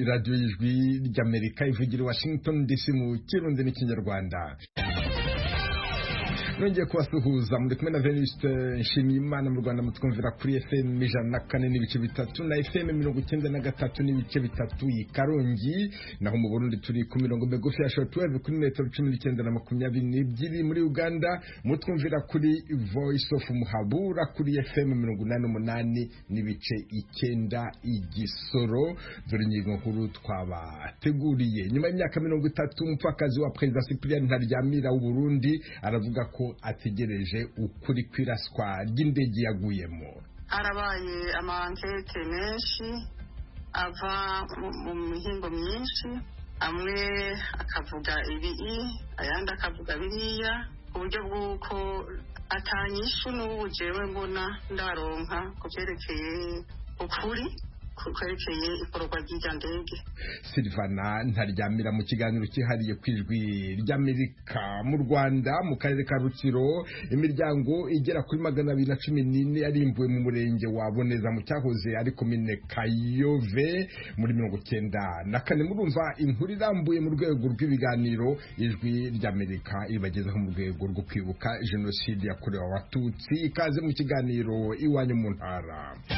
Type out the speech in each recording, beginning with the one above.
ni radiyo y'ijwi ry'amerika ivugira i washington dc mu kirundi n'ikinyarwanda nongeye kubasuhuza muri kumwe na Venuste Nshimiyimana mu Rwanda mutwumvira kuri FM ijana na kane n'ibice bitatu na FM mirongo icyenda na gatatu n'ibice bitatu i Karongi naho mu Burundi turi ku mirongo migufi ya shortwave kuri metero cumi n'icyenda na makumyabiri n'ebyiri muri Uganda mutwumvira kuri Voice of Muhabura kuri FM mirongo inani n'umunani n'ibice icyenda igisoro dore ingingo nkuru twabateguriye nyuma y'imyaka mirongo itatu umupfakazi wa perezida Cyprien Ntaryamira w'u Burundi aravuga ko ategereje ukuri kw'iraswa ry'indege yaguyemo harabaye amankete menshi ava mu mihingo myinshi amwe akavuga ibi ayandi akavuga biriya ku buryo bw'uko atanyishu n'ubu jewe mbona ndaronka ku byerekeye ukuri kwerekeye ikorwa ry'irya ndege silvana ntaryamira mu kiganiro cyihariye ku ijwi ry'amerika mu rwanda mu karere ka rutsiro imiryango igera kuri magana abiri na cumi n'ine yarimbuwe mu murenge wa boneza mu cyahoze ari komine kayove muri mirongo cyenda na kane murumva inkuru irambuye mu rwego rw'ibiganiro ijwi ry'amerika ibagezaho mu rwego rwo kwibuka jenoside yakorewe abatutsi ikaze mu kiganiro iwanyu mu ntara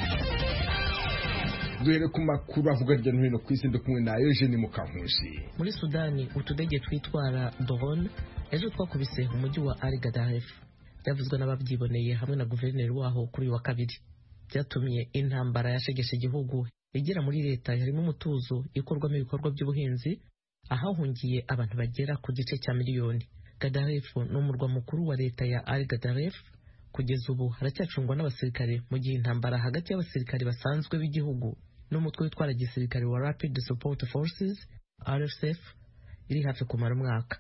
duhere ku makuru avuga hirya no hino ku isi ndi kumwe na Eugene Mukankusi muri Sudani utudege twitwara drone ejo twakubise umujyi wa Al Gadaref byavuzwe n'ababyiboneye hamwe na guverineri waho kuri uyu wa kabiri byatumye intambara yashegeshe igihugu igera muri leta harimo umutuzo ikorwamo ibikorwa by'ubuhinzi ahahungiye abantu bagera ku gice cya miliyoni Gadaref ni umurwa mukuru wa leta ya Al Gadaref kugeza ubu haracyacungwa n'abasirikare mu gihe intambara hagati y'abasirikare basanzwe b'igihugu n'umutwe witwara gisirikare wa Rapid Support Forces RSF iri hafi kumara umwaka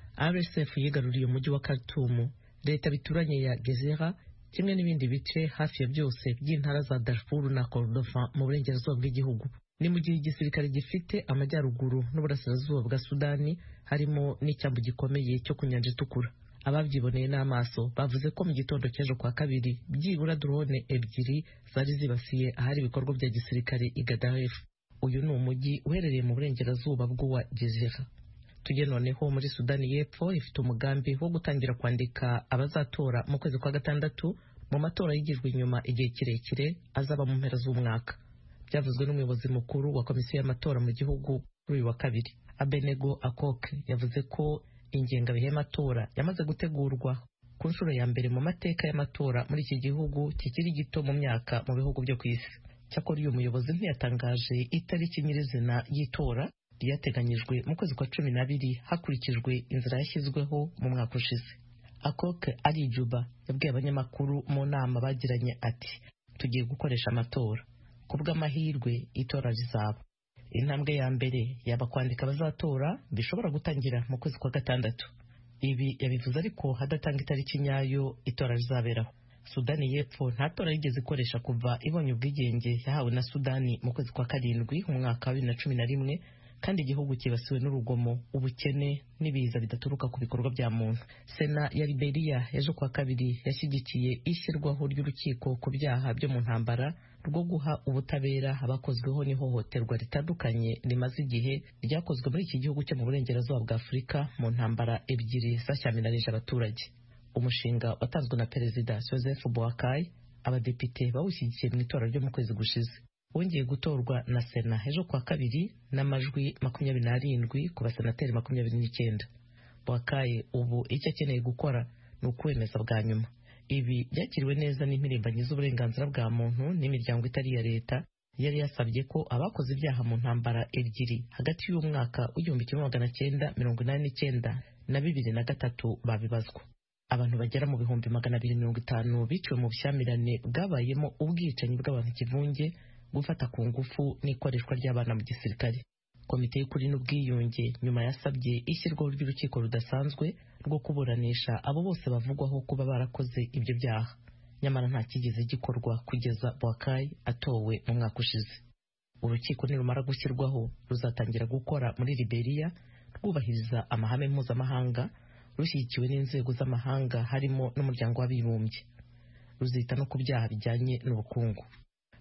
RSF yigaruriye umujyi wa Khartoum leta bituranye ya Gezira kimwe n'ibindi bice hafi ya byose by'intara za Darfur na Kordofan mu burengerazuba bw'igihugu ni mu gihe igisirikare gifite amajyaruguru n'uburasirazuba bwa Sudani harimo n'icyambu gikomeye cyo ku nyanja itukura ababyiboneye n'amaso bavuze ko mu gitondo cy'ejo kwa kabiri byibura drone ebyiri zari zibasiye ahari ibikorwa bya gisirikare i Gadaref uyu ni umujyi uherereye mu burengerazuba bw'uwa Gezira tujye noneho muri Sudani y'Epfo ifite umugambi wo gutangira kwandika abazatora mu kwezi kwa gatandatu mu matora yigijwe inyuma igihe kirekire azaba mu mpera z'umwaka byavuzwe n'umuyobozi mukuru wa komisiyo y'amatora mu gihugu kuri uyu wa kabiri Abenego Akoke yavuze ko ingengabihe y'amatora yamaze gutegurwa ku nshuro ya mbere mu mateka y'amatora muri iki gihugu kikiri gito mu myaka mu bihugu byo ku isi cyakora uyu muyobozi ntiyatangaje itariki nyirizina y'itora ryateganyijwe mu kwezi kwa cumi n'abiri hakurikijwe inzira yashyizweho mu mwaka ushize akoke ari juba yabwiye abanyamakuru mu nama bagiranye ati tugiye gukoresha amatora ku bw'amahirwe itora rizaba intambwe ya mbere yaba kwandika abazatora bishobora gutangira mu kwezi kwa gatandatu ibi yabivuze ariko hadatanga itariki nyayo itora rizaberaho sudani y'epfo nta tora yigeze ikoresha kuva ibonye ubwigenge yahawe na sudani mu kwezi kwa karindwi mu mwaka wa bibiri na cumi na rimwe kandi igihugu kibasiwe n'urugomo ubukene n'ibiza bidaturuka ku bikorwa bya muntu sena ya liberiya ejo kwa kabiri yashyigikiye ishyirwaho ry'urukiko ku byaha byo mu ntambara rwo guha ubutabera abakozweho n'ihohoterwa ritandukanye rimaze igihe ryakozwe muri iki gihugu cyo mu burengerazuba bwa afurika mu ntambara ebyiri zashyamiranyije abaturage umushinga watanzwe na perezida joseph boakai abadepite bawushyigikiye mu itora ryo mu kwezi gushize wongeye gutorwa na sena ejo kwa kabiri n'amajwi makumyabiri n'arindwi ku basenateri makumyabiri n'icyenda boakai ubu icyo akeneye gukora ni ukwemeza bwa nyuma ibi byakiriwe neza n'impirimbanyi z'uburenganzira bwa muntu n'imiryango itari iya leta yari yasabye ko abakoze ibyaha mu ntambara ebyiri hagati y'umwaka w'igihumbi kimwe magana cyenda mirongo inani n'icyenda na bibiri na gatatu babibazwa abantu bagera mu bihumbi magana abiri mirongo itanu biciwe mu bushyamirane bwabayemo ubwicanyi bw'abantu ikivunge gufata ku ngufu n'ikoreshwa ry'abana mu gisirikare komite y'ukuri n'ubwiyunge nyuma yasabye ishyirwaho ry'urukiko rudasanzwe rwo kuburanisha abo bose bavugwaho kuba barakoze ibyo byaha nyamara nta kigeze gikorwa kugeza Boakai atowe mu mwaka ushize urukiko nirumara gushyirwaho ruzatangira gukora muri Liberia rwubahiriza amahame mpuzamahanga rushyigikiwe n'inzego z'amahanga harimo n'umuryango w'abibumbye ruzita no ku byaha bijyanye n'ubukungu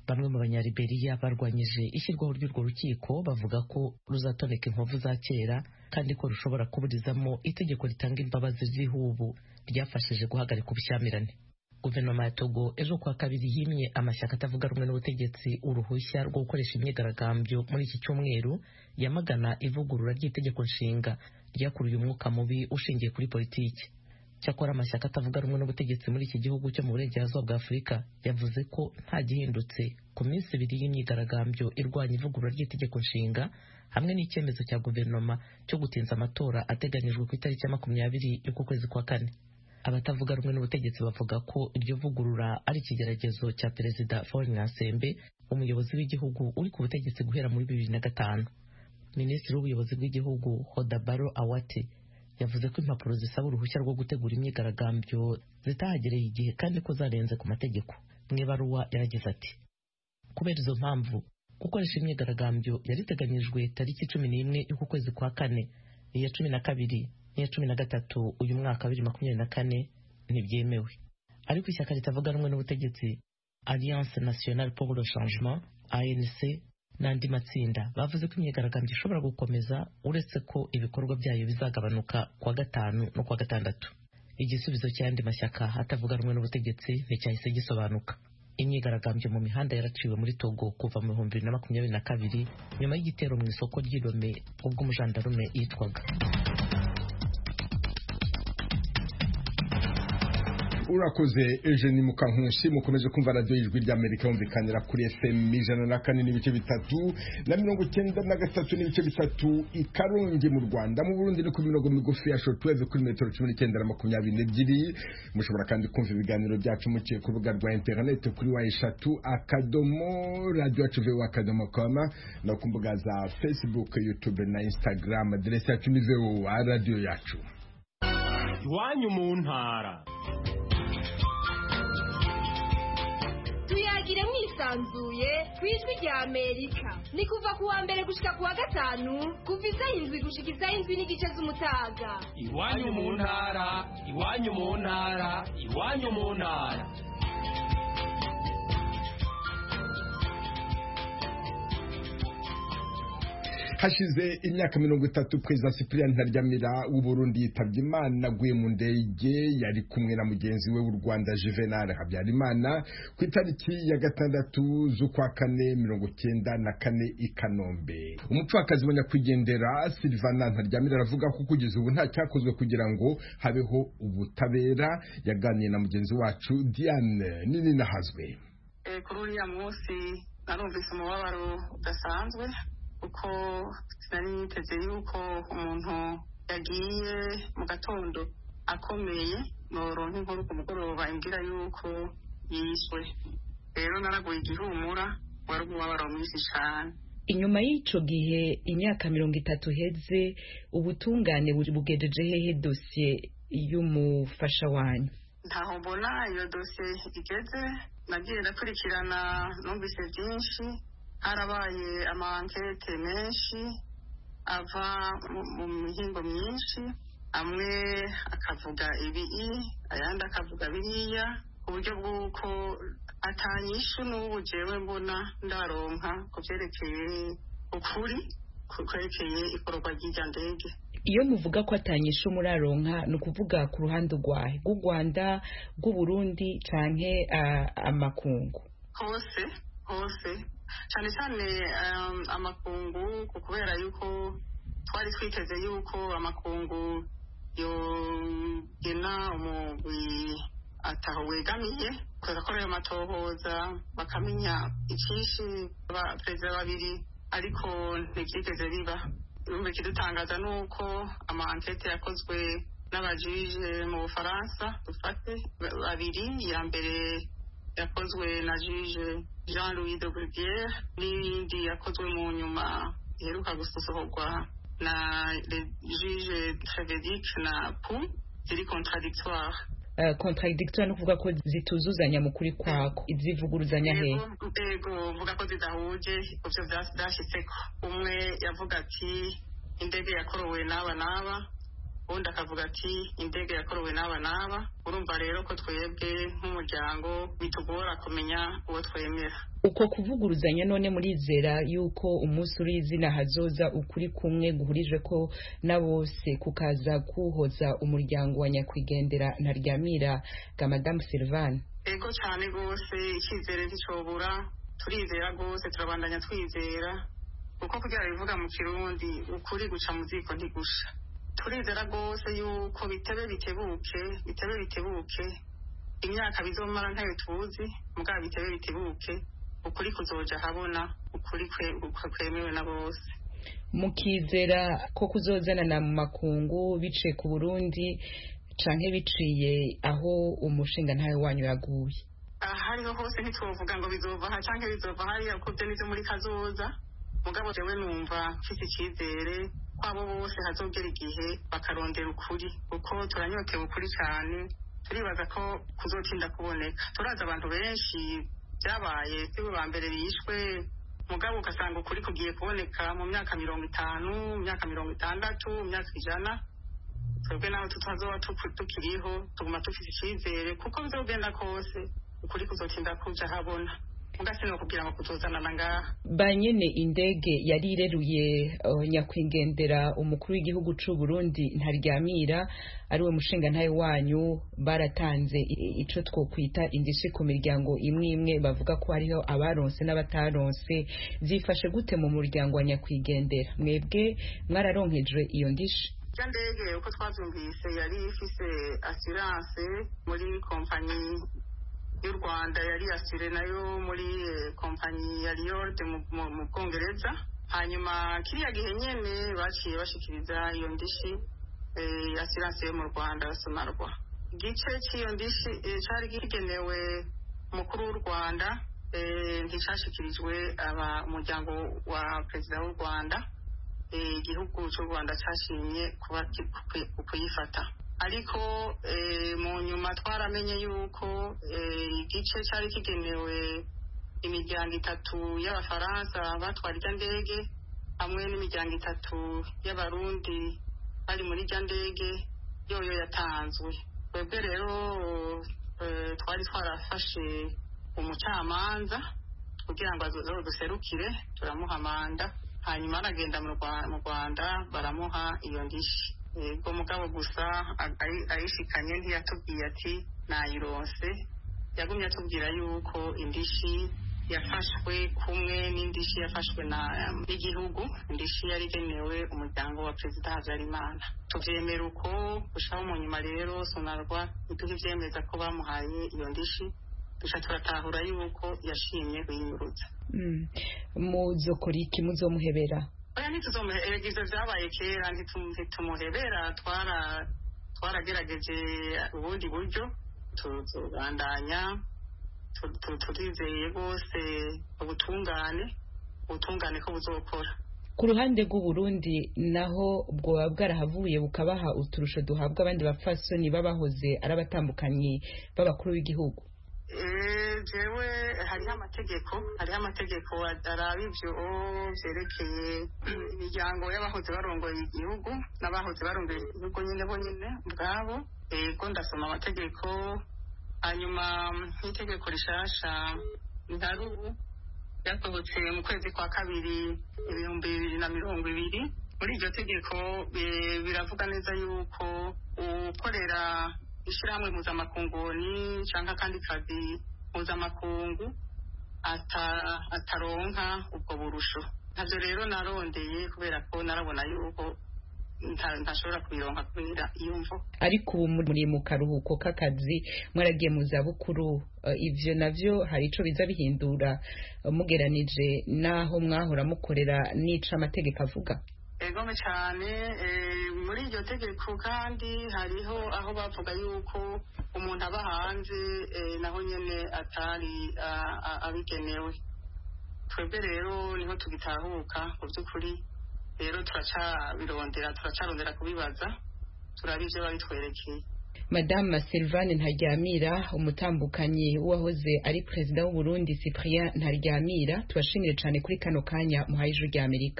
bamwe mu banyaliberiya barwanyije ishyirwaho ry'urwo rukiko bavuga ko ruzatoneka inkovu za kera kandi ko rushobora kuburizamo itegeko ritanga imbabazi z'ihubu ryafashije guhagarika ubushyamirane guverinoma ya togo ejo kuwa kabiri yimye amashyaka atavuga rumwe n'ubutegetsi uruhushya rwo gukoresha imyigaragambyo muri iki cyumweru yamagana ivugurura ry'itegeko nshinga ryakuruye umwuka mubi ushingiye kuri politiki cyakora amashyaka atavuga rumwe n'ubutegetsi muri iki gihugu cyo mu burengerazuba bwa afurika yavuze ko nta gihindutse ku minsi ibiri y'imyigaragambyo irwanya ivugurura ry'itegeko nshinga hamwe n'icyemezo cya guverinoma cyo gutinza amatora ateganyijwe ku itariki ya makumyabiri y'uku kwezi kwa kane abatavuga rumwe n'ubutegetsi bavuga ko iryo vugurura ari ikigeragezo cya perezida Faure Gnassingbe umuyobozi w'igihugu uri ku butegetsi guhera muri bibiri na gatanu minisitiri w'ubuyobozi bw'igihugu Hodabaro Awate yavuze ko impapuro zisaba uruhushya rwo gutegura imyigaragambyo zitahagereye igihe kandi ko zarenze ku mategeko mu ibaruwa yaragize ati kubera izo mpamvu gukoresha imyigaragambyo yari iteganyijwe tariki cumi n'imwe y'uku kwezi kwa kane iya cumi na kabiri n'iya cumi na gatatu uyu mwaka wa bibiri makumyabiri na kane ntibyemewe ariko ishyaka ritavuga rumwe n'ubutegetsi alliance nationale pour le changement anc n'andi matsinda bavuze ko imyigaragambyo ishobora gukomeza uretse ko ibikorwa byayo bizagabanuka kuwa gatanu no kuwa gatandatu igisubizo cy'ayandi mashyaka atavuga rumwe n'ubutegetsi nticyahise gisobanuka imyigaragambyo mu mihanda yaraciwe muri togo kuva mu bihumbi bibiri na makumyabiri na kabiri nyuma y'igitero mu isoko ry'irome ubwo umujandarume yitwaga urakoze Eugenie Mukankusi mukomeje kumva radiyo y'ijwi ry'Amerika yumvikanira kuri FM ijana na kane n'ibice bitatu na mirongo icyenda na gatatu n'ibice bitatu i Karongi mu Rwanda mu Burundi ni ku mirongo migufi ya shortwave kuri metero cumi n'icyenda na makumyabiri n'ebyiri mushobora kandi kumva ibiganiro byacu muciye ku rubuga rwa interineti kuri wa eshatu akadomo radiyo yacu vewa akadomo koma no ku mbuga za Facebook YouTube na Instagram aderesi yacu ni vewa radiyo yacu iwanyu mu ntara tuyagire mwisanzuye ku ijwi rya amerika ni kuva ku wa mbere gushika ku wa gatanu kuva isaha indwi gushika isaha indwi n'igice z'umutaga iwanyu mu ntara iwanyu mu ntara iwanyu mu ntara hashize imyaka mirongo itatu perezida cyprien ntaryamira w'uburundi yitabye imana aguye mu ndege yari kumwe na mugenzi we w'u rwanda juvenal habyarimana ku itariki ya gatandatu z'ukwa kane mirongo cyenda na kane i kanombe umupfakazi wa nyakwigendera silvana ntaryamira aravuga ko kugeza ubu nta cyakozwe kugira ngo habeho ubutabera yaganiye na mugenzi wacu diane nini nahazwe kuri uriya munsi narumvise umubabaro udasanzwe kuko sinari niteze yuko umuntu yagiye mu gatondo akomeye noronka inkuru ku mugoroba imbwira yuko yishwe rero naraguye igihumura wari umubabaro mwinshi cyane inyuma y'icyo gihe imyaka mirongo itatu iheze ubutungane bugejeje hehe dosiye y'umufasha wanyu ntaho mbona iyo dosiye igeze nagiye ndakurikirana numvise byinshi harabaye amankete menshi ava mu mihingo myinshi amwe akavuga ibi ayandi akavuga biriya ku buryo bw'uko atanyishu n'ubu jewe mbona ndaronka ku byerekeye ukuri kwerekeye ikorwa ry'irya ndege iyo muvuga ko atanyishu muraronka ni ukuvuga ku ruhande rwahe rw'u rwanda rw'uburundi canke amakungu hose hose cyane cyane amakungu kubera yuko twari twiteze yuko amakungu yogena umugwi ataho wegamiye bagakora ayo matohoza bakamenya icyinshi perezida babiri ariko ntibyigeze biba ibihumbi ikidutangaza ni uko amankete yakozwe n'abajije mu bufaransa dufate babiri iya mbere yakozwe na juje jean louis de bruguiere n'iyindi yakozwe mu nyuma iheruka gusohorwa na juje trevedic na pu ziri contradictoire Uh, contradictoire no kuvuga ko zituzuzanya mu kuri kwako izivuguruzanya he ego vuga ko zidahuje ivyo vyashitseko umwe yavuga ati indege yakorowe n'aba n'aba ubundi akavuga ati indege yakorowe n'aba n'aba urumva rero ko twebwe nk'umuryango bitugora kumenya uwo twemera uko kuvuguruzanya none murizera yuko umunsi uri izina hazoza ukuri kumwe guhurije ko na bose kukaza kuhoza umuryango wa nyakwigendera ntaryamira ga madamu silvane ego cyane rwose icyizere nticobura turizera rwose turabandanya twizera kuko kugira bivuga mu kirundi ukuri guca mu ziko ntigusha turizera rwose yuko bitebe bitebuke bitebe bitebuke imyaka bizomara ntayo tuzi mugabo bitebe bitebuke ukuri kuzoja habona ukuri kwemewe na bose mukizera ko kuzozanana mu makungu biciye ku burundi canke biciye aho umushinga ntawe wanyu yaguye ahariho hose ntitwovuga ngo bizova aha canke bizova hariya kuko vyo nivyo muri kazoza mugabo jewe numva mfise icizere kwabo bose hazogera igihe bakarondera ukuri kuko turanyotewe ukuri cane turibaza ko kuzotinda kuboneka turazi abantu benshi byabaye sibo ba mbere bishwe mugabo ugasanga ukuri kugiye kuboneka mu myaka mirongo itanu mu myaka mirongo itandatu mu myaka ijana twebwe naho tutazoba tukiriho tuguma dufite icyizere kuko bizogenda kose ukuri kuzotinda kuja habona mugasino kugira ngo kutuzanana ngaha banyene indege yari ireruye uh, nyakwigendera umukuru w'igihugu c'u Burundi ntaryamira ariwe mushinga ntaye wanyu baratanze ico twokwita indishi ku miryango imwe imwe bavuga ko hariho abaronse n'abataronse zifashe gute mu muryango wa nyakwigendera mwebwe mwararonkejwe iyo ndishi ya ndege uko twavyumvise yari ifise assurance muri kompanyi y'u rwanda yari asire nayo muri kompanyi ya riyord mu bwongereza hanyuma kiriya gihe nyene baciye bashikiriza iyo ndishi assurance yo mu rwanda sonarwa igice cy'iyo ndishi cari kigenewe umukuru w'u rwanda nticashikirijwe umuryango wa perezida w'u rwanda igihugu cy'u rwanda cyashimye kuyifata ariko mu nyuma twaramenye yuko igice cyari kigenewe imiryango itatu y'abafaransa batwara irya ndege hamwe n'imiryango itatu y'abarundi bari muri irya ndege yoyo yatanzwe twebwe rero twari twarafashe umucamanza kugira ngo duserukire turamuha manda hanyuma aragenda mu rwanda baramuha iyo ndishi ubwo mugabo gusa ayishikanye ntiyatubwiye ati nayironse yagumye atubwira yuko indishi yafashwe kumwe n'indishi yafashwe n'igihugu indishi yari igenewe umuryango wa perezida habyarimana tuvyemera uko gushaka mu nyuma rero sonarwa iduha ivyemeza ko bamuhaye iyo ndishi duca turatahura yuko yashimye kuyinyurutsa muzokora iki muzomuhebera oya ntituzomuhebera ivyo vyabaye kera ntitumuhebera twara twaragerageje ubundi buryo tuzobandanya turizeye rwose ubutungane ubutungane ko buzokora ku ruhande rw'uburundi naho bwoba bwarahavuye bukabaha uturusho duhabwa abandi bapfasoni babahoze ari abatambukanyi b'abakuru b'igihugu jewe hariho amategeko hariho amategeko araba ivyo vyerekeye imiryango y'abahoze barongoye igihugu n'abahoze barongoye igihugu nyine bo nyine ubwabo ego ndasoma amategeko hanyuma nk'itegeko rishasha ntarubu ryasohotse mu kwezi kwa kabiri ibihumbi bibiri na mirongo ibiri muri iryo tegeko biravuga neza yuko ukorera ishyirahamwe mpuzamakunguni cyangwa akandi kazi mpuzamakungu ataronka ubwo burusho ntabyo rero narondeye kubera ko narabona yuko ntashobora kubironka kubera iyo mvo ariko ubu muri mu karuhuko k'akazi mwaragiye mu zabukuru ivyo navyo hari ico biza bihindura mugeranije n'aho mwahora mukorera n'ico amategeko avuga egome cyane muri iryo tegeko kandi hariho aho bavuga yuko umuntu aba hanze naho nyine atari abigenewe twebwe rero niho tugitahuka mu by'ukuri rero turacabirondera turacarondera kubibaza turaba ibyo babitwerekeye madame Sylvane ntaryamira umutambukanyi w'uwahoze ari perezida w'u Burundi Cyprien ntaryamira tubashimire cyane kuri kano kanya muhaye ijwi ry'Amerika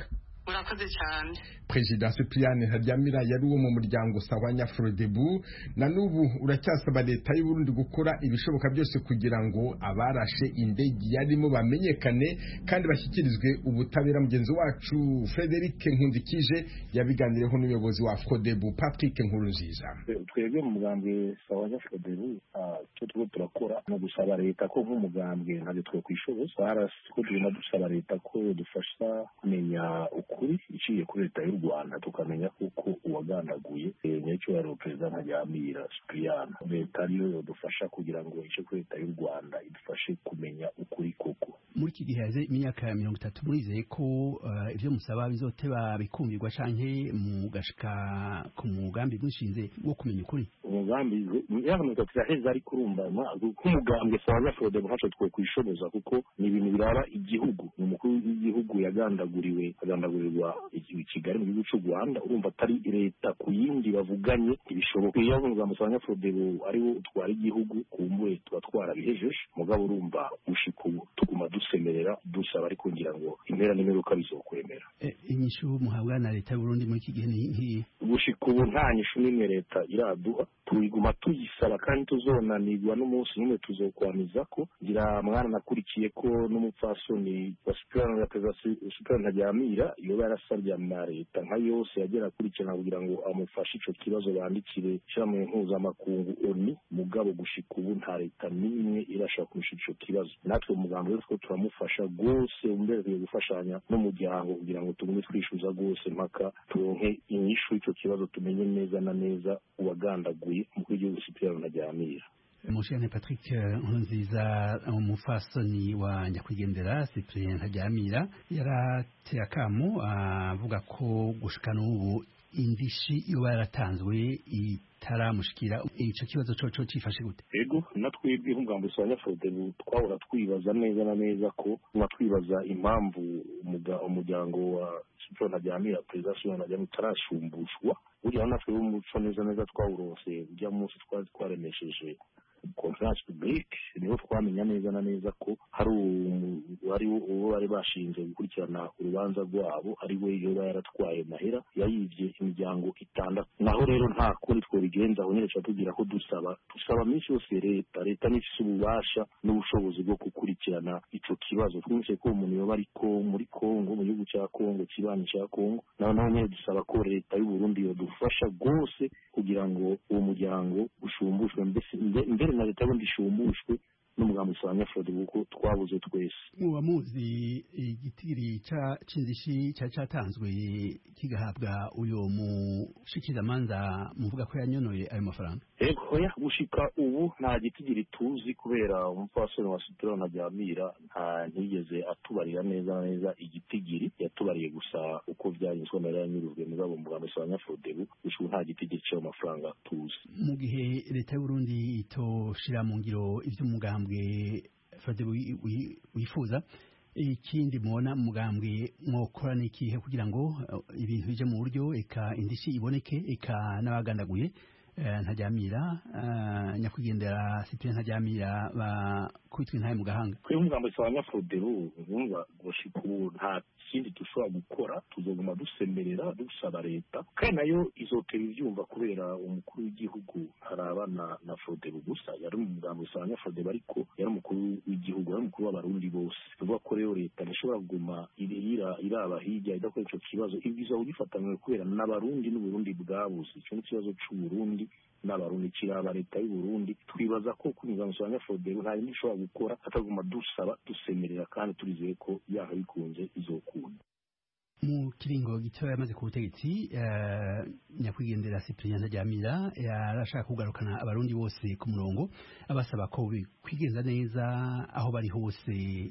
murakoze cyane perezida cyprien ntaryamira yari uwo mu muryango sawanya frodebu na n'ubu uracyasaba leta y'u Burundi gukora ibishoboka byose kugira ngo abarashe indege yarimo bamenyekane kandi bashyikirizwe ubutabera mugenzi wacu frederic nkundikije yabiganireho n'umuyobozi wa frodebu patrick nkurunziza twebwe mu mugambwe sawanya frodebu icyo turimo turakora ni ugusaba leta ko nk'umugambwe ntabyo twe kwishoboza ko tugenda dusaba leta ko dufasha kumenya ukuri iciye kuri leta y'u rwanda tukamenya kuko uwagandaguye nyacyubahiro perezida ntajyamira sipiriyani leta ariyo yodufasha kugira ngo ice kuri leta y'u rwanda idufashe kumenya ukuri koko muri iki gihe haze imyaka ya mirongo itatu murizeye ko ibyo musaba bizoteba bikumvirwa canke mugashika ku mugambi mwishinze wo kumenya ukuri umugambi imyaka mirongo itatu iraheze ariko urumva nk'umugambwe sawa fode ntacyo twe kwishoboza kuko ni ibintu biraba igihugu ni umukuru w'igihugu yagandaguriwe agandagurirwa i kigali mu gihugu cy'u rwanda urumva atari leta ku yindi bavuganye ntibishoboka iyo umugambi sawa fode ariwo utwara igihugu kumbuye tuba twarabihejeje mugabo urumva gushika ubu tuguma dusemerera dusaba ariko ngira ngo impera n'imperuka bizokwemera inyishu muhabwa na leta y'uburundi muri iki gihe ni nk'iyi gushika ubu nta nyishu n'imwe leta iraduha tuyiguma tuyisaba kandi tuzonanirwa n'umunsi n'umwe tuzokwamiza ko ngira mwana nakurikiye ko n'umupfasoni wa supirani ya perezida supirani ntajyamira yoba yarasabye na leta nka yose yagera akurikirana kugira ngo amufashe ico kibazo bandikire ishyirahamwe mpuzamakungu oni mugabo gushika ubu nta leta n'imwe irashaka kurusha ico kibazo natwe umugambi wese ko turamufasha rwose mbere tugiye gufashanya n'umuryango kugira ngo tugume twishyuza rwose mpaka turonke inyishu y'icyo kibazo tumenye neza na neza uwagandaguye umukuru w'igihugu sipiriyani ntajyamira mushane patrick nkurunziza umufasoni wa nyakwigendera cyprien ntajyamira yarateye akamo avuga ko gushika n'ubu indishi yoba yaratanzwe itaramushikira ico kibazo coco cifashe gute ego natwebwe nk'umugambi usanga frodebu twahora twibaza neza na neza ko tuba twibaza impamvu umuryango wa siporo ntajyamira perezida siporo ntajyamira utarashumbushwa burya natwe b'umuco neza neza twawurose ujya munsi twari twaremesheje conference publique niho twamenya neza na neza ko hari wari uwo bari bashinze gukurikirana urubanza rwabo ari we yoba yaratwaye mahera yayivye imiryango itandatu naho rero nta kundi twobigenza aho nyene tuba tugira ko dusaba dusaba minsi yose leta leta nifise ububasha n'ubushobozi bwo gukurikirana ico kibazo twumvise ko umuntu yoba ariko muri kongo mu gihugu cya kongo kibanyi cya kongo naho naho nyene dusaba ko leta y'uburundi yodufasha rwose kugira ngo uwo muryango ushumbushwe mbere na leta y'ubundi ishumbushwe n'umugambi usanga frode kuko twabuze twese muba muzi igitiri c'indishi cari catanzwe kigahabwa uyo mushikirizamanza muvuga ko yanyonoye ayo mafaranga ego ya gushika ubu nta gitigiri tuzi kubera umupfasoni wa sipiro ntajyamira nta ntiyigeze atubarira neza neza igitigiri yatubariye gusa uko vyanyuzwe amahera yanyurujwe mugabo umugambi usanga frode gushika nta gitigiri c'ayo mafaranga tuzi mu gihe leta y'uburundi itoshira mu ngiro ivy'umugambi mugambwe fade wifuza ikindi mubona mugambwe mwokora n'ikihe kugira ngo ibintu bije mu buryo eka indishi iboneke eka n'abagandaguye ntajyamira nyakwigendera cyprien ntajyamira bakubitwa intaye mu gahanga kuri umugambi wa nyafrodero urumva gushika ubu nta kindi dushobora gukora tuzoguma dusemerera dusaba leta kandi nayo izotera ivyumva kubera umukuru w'igihugu ntarabana na frodero gusa yari umugambi wa nyafrodero ariko yari umukuru w'igihugu yari umukuru w'abarundi bose tuvuga ko rero leta ntishobora kuguma iraba hirya idakora ico kibazo ibwiza kugifatanywe kubera n'abarundi n'uburundi bwabuze ico ni ikibazo c'uburundi n'abarundi kiraba leta y'uburundi twibaza ko kunyuza wa nyafrodero nta yindi ishobora gukora ataguma dusaba dusemerera kandi turizeye ko yaha bikunze izokunda mu kiringo gito yamaze ku butegetsi nyakwigendera cyprien ntajyamira yarashaka kugarukana abarundi bose ku murongo abasaba ko kwigenza neza aho bari hose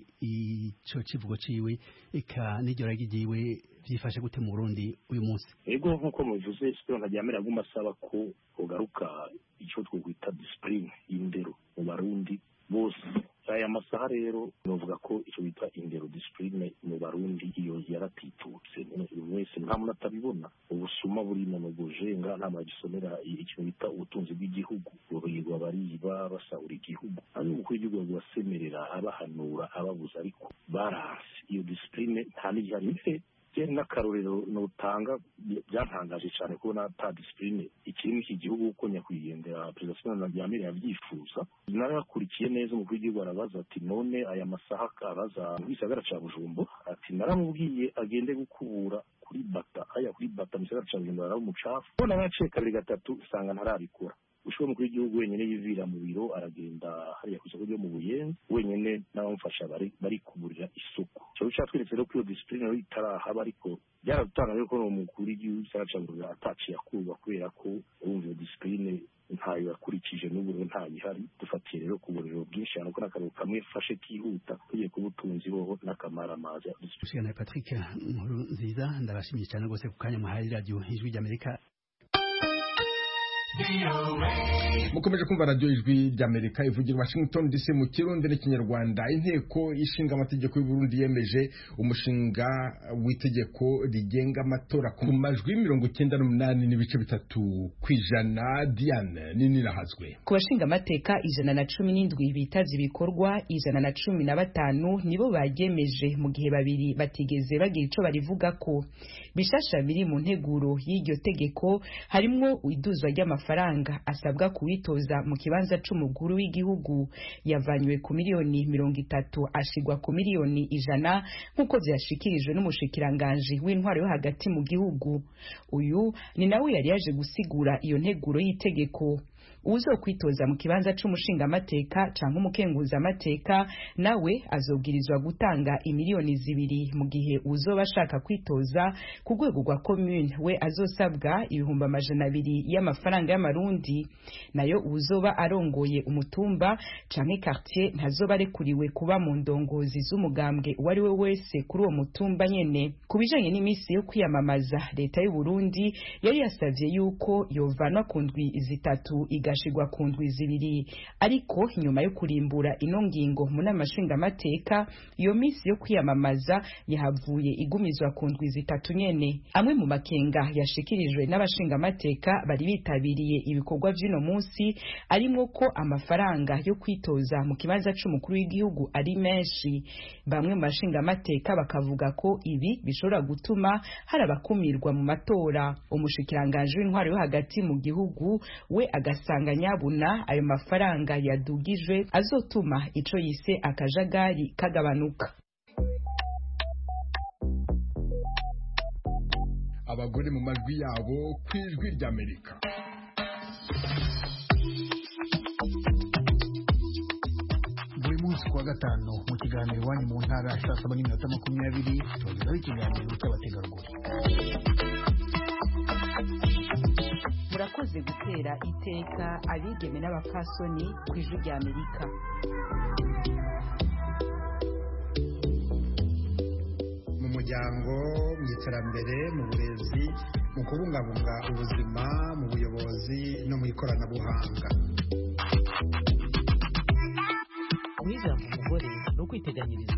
ico kivugo ciwe eka n'iryo ragi ryiwe byifashe gute mu burundi uyu munsi ego nk'uko mubivuze sipiro ntajyamira aguma asaba ko ugaruka icyo twokwita disipurine y'indero mu barundi bose aya masaha rero novuga ko icyo bita indero disipurine mu barundi iyo yaratitutse buri wese nta muntu atabibona ubusuma burimo mu bujenga nta muntu agisomera ikintu bita ubutunzi bw'igihugu burirwa bariba basahura igihugu hano umukuru w'igihugu basemerera abahanura ababuza ariko baranse iyo disipurine nta n'igihari je n'akarorero notanga byantangaje cyane kubona ata disipurine ikiri muri iki gihugu kuko nyakwigendera perezida sibona byamire yabyifuza narakurikiye neza umukuru w'igihugu arabaza ati none aya masaha araza mu gisagara ca bujumbo ati naramubwiye agende gukubura kuri bata aya kuri bata mu gisagara ca bujumbo araba umucafu none naciye kabiri gatatu usanga ntarabikora ushoboye umukuru w'igihugu wenyine yivira mu biro aragenda hariya ku isoko ryo mu buyenzi wenyine n'abamufasha bari bari kuburira isuku cyo cyatweretse rero ko iyo disipurine rero itarahaba ariko byaradutangaje ko umukuru w'igihugu cyacagurira ataciye akurwa kubera ko urumva iyo disipurine ntayo yakurikije n'ubu rero ntayihari dufatiye rero ku buriro bwinshi cyane ko n'akararo kamwe fashe kihuta tugiye kuba utunzi boho n'akamaramaza Ushigana Patrick nkuru nziza ndabashimiye cyane rwose ku kanya muhaye radio ijwi ry'Amerika mukomeje kumva radiyo ijwi ry'amerika ivugira washington dc mu kirundi n'ikinyarwanda inteko ishinga amategeko y'u Burundi yemeje umushinga w'itegeko rigenga amatora ku majwi mirongo icyenda n'umunani n'ibice bitatu ku ijana diane nini nahazwe ku bashinga amateka ijana na cumi n'indwi bitavye ibikorwa ijana na cumi na batanu nibo baryemeje mu gihe babiri batigeze bagira ico barivugako bishasha biri mu nteguro y'iryo tegeko harimwo iduzwa ry'amafaranga asabwa kuwitoza mu kibanza c'umukuru w'igihugu yavanywe ku miliyoni mirongo itatu ashigwa ku miliyoni ijana nk'uko vyashikirijwe n'umushikiranganji w'intwaro yo hagati mu gihugu uyu ni nawe yari yaje gusigura iyo nteguro y'itegeko uzokwitoza mu kibanza c'umushingamateka canke umukenguzamateka nawe azobwirizwa gutanga imiliyoni zibiri mu gihe uzoba ashaka kwitoza ku rwego rwa commune we azosabwa ibihumbi amajana abiri y'amafaranga y'amarundi nayo uzoba arongoye umutumba canke quartier ntazoba arekuriwe kuba mu ndongozi z'umugambwe uwo ari we wese kuri uwo mutumba nyene ku bijanye n'iminsi yo kwiyamamaza leta y'u Burundi yari yasavye yuko yovanwa ku ndwi zitatu igashigwa ku ndwi zibiri ariko nyuma yo kurimbura ino ngingo mu nama nshingamateka iyo minsi yo kwiyamamaza yahavuye igumizwa ku ndwi zitatu nyene amwe mu makenga yashikirijwe n'abashingamateka bari bitabiriye ibikorwa vy'ino munsi arimwo ko amafaranga yo kwitoza mu kibanza c'umukuru w'igihugu ari menshi bamwe mu bashingamateka bakavuga ko ibi bishobora gutuma hari abakumirwa mu matora umushikiranganji w'intwaro yo hagati mu gihugu we agasanga nyabuna ayo mafaranga yadugijwe azotuma ico yise akajagari kagabanuka abagore mu majwi yabo ku ijwi ry'amerika buri munsi kuwa gatanu mu kiganiro iwanyu mu ntara saa saba n'iminota makumyabiri tubagezaho ikiganiro cy'abategarugori murakoze gutera iteka abigeme n'abapfasoni ku ijwi rya amerika mu muryango mu iterambere mu burezi mu kubungabunga ubuzima mu buyobozi no mu ikoranabuhanga guha ijambo umugore ni ukwiteganyiriza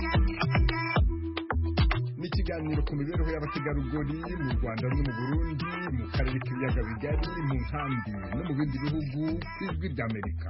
ni ikiganiro ku mibereho y'abategarugori mu rwanda no mu burundi mu karere k'ibiyaga bigari mu nkambi no mu bindi bihugu ku ijwi ry'amerika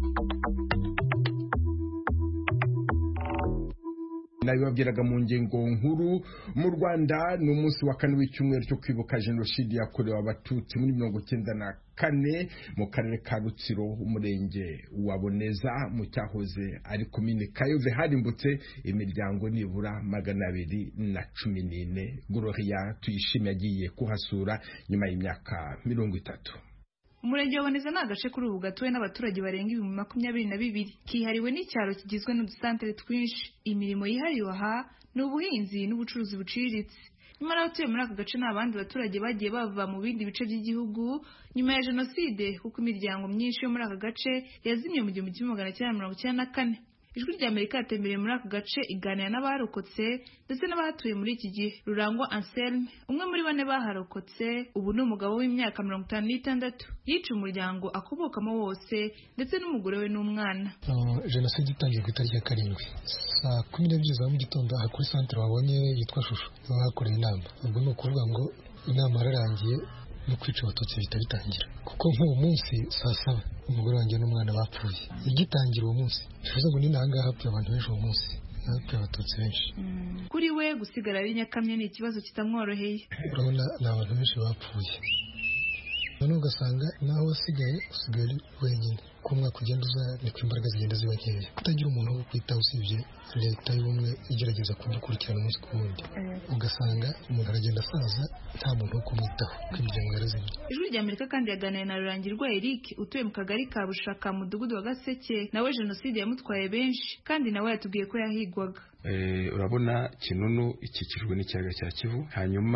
nabibabwiraga mu ngingo nkuru mu rwanda ni umunsi wa kane w'icyumweru cyo kwibuka jenoside yakorewe abatutsi muri mirongo icyenda na kane mu karere ka rutsiro umurenge wa boneza mu cyahoze ari komine kayove harimbutse imiryango nibura magana abiri na cumi n'ine gororia tuyishime yagiye kuhasura nyuma y'imyaka mirongo itatu umurenge wa boneza ni agace kuri ubu gatuwe n'abaturage barenga ibihumbi makumyabiri na bibiri kihariwe n'icyaro kigizwe n'udusantere twinshi imirimo yihariwe aha ni ubuhinzi n'ubucuruzi buciriritse nyamara abatuye muri aka gace ni abandi baturage bagiye bava mu bindi bice by'igihugu nyuma ya jenoside kuko imiryango myinshi yo muri aka gace yazimye mu gihumbi kimwe magana cyenda mirongo icyenda na kane ijwi rya amerika yatembereye muri aka gace iganira n'abarokotse ndetse n'abahatuye muri iki gihe rurangwa anselme umwe muri bane baharokotse ubu ni umugabo w'imyaka mirongo itanu n'itandatu yica umuryango akubokamo wose ndetse n'umugore we n'umwana jenoside itangiye ku itariki ya karindwi saa kumi n'ebyiri za mu gitondo aha kuri santere wabonye yitwa shusho niho hakoreye inama ubwo ni ukuvuga ngo inama yararangiye no kwica abatutsi bihita bitangira kuko nk'uwo munsi saa saba umugore wanjye n'umwana bapfuye igitangira uwo munsi bivuze ngo ni nangaha hapfuye abantu benshi uwo munsi hapfuye abatutsi benshi kuri we gusigara ari nyakamwe ni ikibazo kitamworoheye urabona ni abantu benshi bapfuye noneho ugasanga naho wasigaye usigaye ari wenyine uko umwaka ugenda uza niko imbaraga zigenda ziba nkeya kutagira umuntu wo kwitaho usibye leta y'ubumwe igerageza kumukurikirana umunsi ku wundi ugasanga umuntu aragenda asaza nta muntu wo kumwitaho kuko imiryango yarazimye ijwi rya amerika kandi yaganiriye na rurangirwa eric utuye mu kagari ka bushaka mu mudugudu wa gaseke nawe jenoside yamutwaye benshi kandi nawe yatubwiye ko yahigwaga urabona kinunu ikikijwe n'ikiyaga cya kivu hanyuma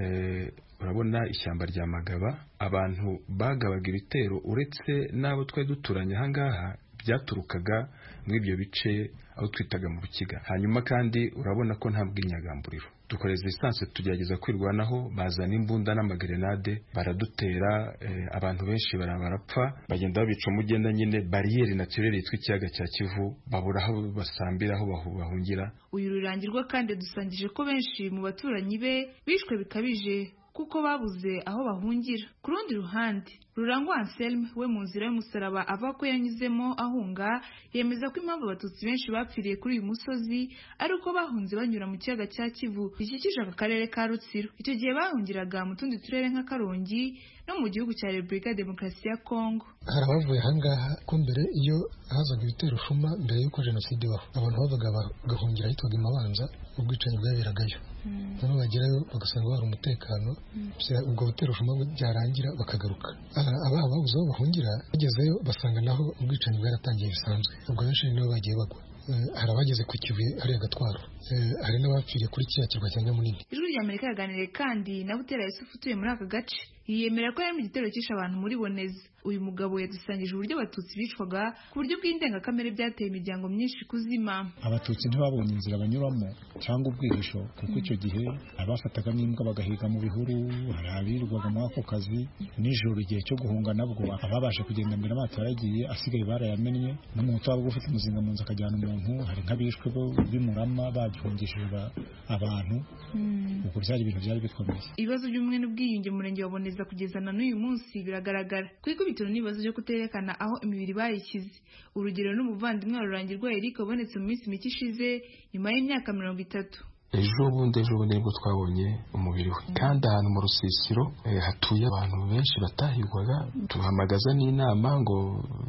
urabona ishyamba rya magaba abantu bagabaga ibitero uretse n'abo twari duturanye ahangaha byaturukaga muri ibyo bice aho twitaga mu rukiga hanyuma kandi urabona ko nta bw'inyagamburiro dukoreza lisansi tugerageza kwirwanaho bazana imbunda n'amagrenade baradutera abantu benshi barapfa bagenda babica umugenda nyine bariyeri naturere yitwa ikiyaga cya kivu babura aho basambira aho bahungira uyu rurangirwa kandi dusangije ko benshi mu baturanyi be bishwe bikabije kuko babuze aho bahungira ku rundi ruhande rurangwa anselme we mu nzira y'umusaraba avuga ko yanyuzemo ahunga yemeza ko impamvu abatutsi benshi bapfiriye kuri uyu musozi ari uko bahunze banyura mu kiyaga cya kivu gikikije aka karere ka rutsiro icyo gihe bahungiraga mu tundi turere nka karongi no mu gihugu cya repubulika ya demokarasi ya kongo hari abavuye ahangaha ko mbere iyo hazaga ibitero shuma mbere y'uko jenoside ibaho abantu bavaga bagahungira ahitwaga imabanza ubwicanyi bwaberagayo noneho bagerayo bagasanga hari umutekano ubwo butero shuma byarangira bakagaruka ababa babuze aho bahungira bagezeyo basanga naho ubwicanyi bwaratangiye bisanzwe ubwo benshi nibo bagiye bagwa hari abageze ku kibuye hariya gatwaro hari n'abapfiriye kuri kiriya kirwa cya nyamunini ijwi rya amerika yaganiriye kandi na butera yusufu utuye muri aka gace yiyemera ko yari mu gitero cyishe abantu muri boneza uyu mugabo yadusangije uburyo abatutsi bicwaga ku buryo bw'indengakamere byateye imiryango myinshi kuzima abatutsi ntibabonye inzira banyuramo cyangwa ubwihisho kuko icyo gihe abafataga n'imbwa bagahiga mu bihuru hari abirirwaga muri ako kazi nijoro igihe cyo guhunga nabwo ababasha kugenda mbere amato yaragiye asigaye barayamennye n'umuntu waba ufite umuzinga mu nzu akajyana umuntu hari nk'abishwe bimurama bagihungishije abantu ubwo byari ibintu byari bikomeye ibibazo by'ubumwe n'ubwiyunge mu murenge wa boneza kugeza na n'uyu munsi biragaragara ku ikubitiro n'ibibazo byo kuterekana aho imibiri bayishyize urugero n'umuvandimwe wa rurangirwa eric wabonetse mu minsi mike ishize nyuma y'imyaka mirongo itatu ejo bundi ejo bundi nibwo twabonye umubiri we kandi ahantu mu rusisiro hatuye abantu benshi batahigwaga tuhamagaza n'inama ngo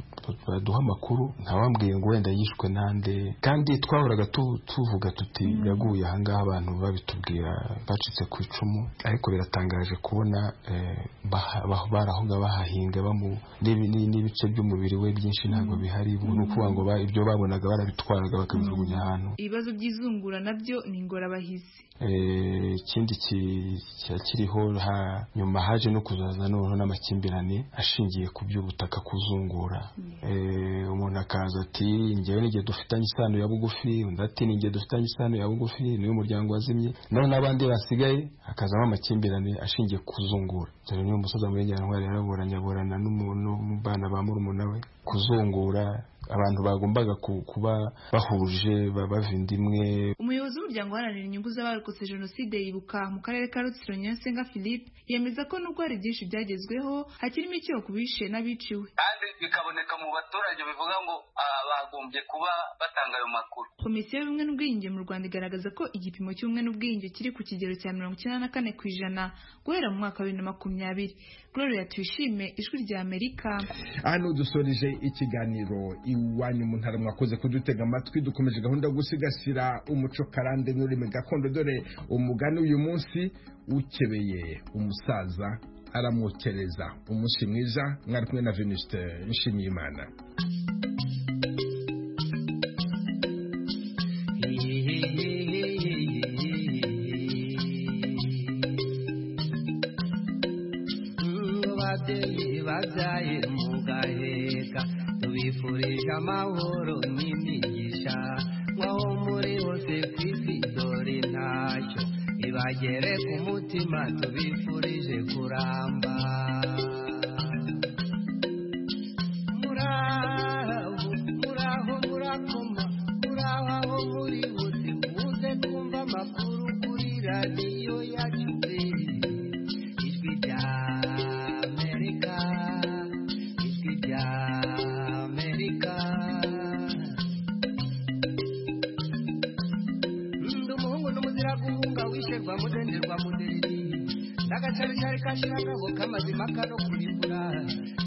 baduhe amakuru ntawambwiye ngo wenda yishwe nande kandi twahoraga tuvuga tuti yaguye ahangaha abantu babitubwira bacitse ku icumu ariko biratangaje kubona barahoga bahahinga n'ibice by'umubiri we byinshi ntabwo bihari ni ukuvuga ngo ibyo babonaga barabitwaraga bakabijugunya ahantu ibibazo by'izungura nabyo ni ingorabahizi ikindi kiriho nyuma haje no kuzaza noneho n'amakimbirane ashingiye ku by'ubutaka kuzungura umuntu akaza ati ngewe n'igihe dufitanye isano ya bugufi undi ati n'igihe dufitanye isano ya bugufi niyo muryango wazimye noneho n'abandi basigaye hakazamo amakimbirane ashingiye ku kuzungura dore niyo musozi muri nyantwari yaraburanye aburana n'umubana ba murumuna we kuzungura abantu bagombaga kuba bahuje bava indimwe umuyobozi w'umuryango uharanira inyungu z'abarokotse jenoside yibuka mu karere ka rutsiro nyasenga philippe yemeza ko nubwo hari byinshi byagezweho hakirimo icyo ku bishe n'abiciwe kandi bikaboneka mu baturage bivuga ngo bagombye kuba batanga ayo makuru komisiyo y'ubumwe n'ubwiyunge mu rwanda igaragaza ko igipimo cy'ubumwe n'ubwiyunge kiri ku kigero cya mirongo icyenda na kane ku ijana guhera mu mwaka wa bibiri na makumyabiri gloria tuyishime ijwi rya amerika hano dusoreje ikiganiro iwanyu mu ntara mwakoze kudutega amatwi dukomeje gahunda yo gusigasira umuco karande n'ururimi gakondo dore umugani uyu munsi ukebeye umusaza aramwokereza umunsi mwiza mwari kumwe na venuste nshimiyimana ababyeyi babyaye mugaheka tubifurije amahoro n'imigisha nk'aho muri hose ku isi dore ntacyo ibagere ku mutima tubifurije kuramba muraho muraho murakoma muraho aho muri hose muze kumva amakuru kuri radiyo yacu ijwi rya amerika ijwi rya amerika agacaricari kashira ngabo kamazima kano kuribura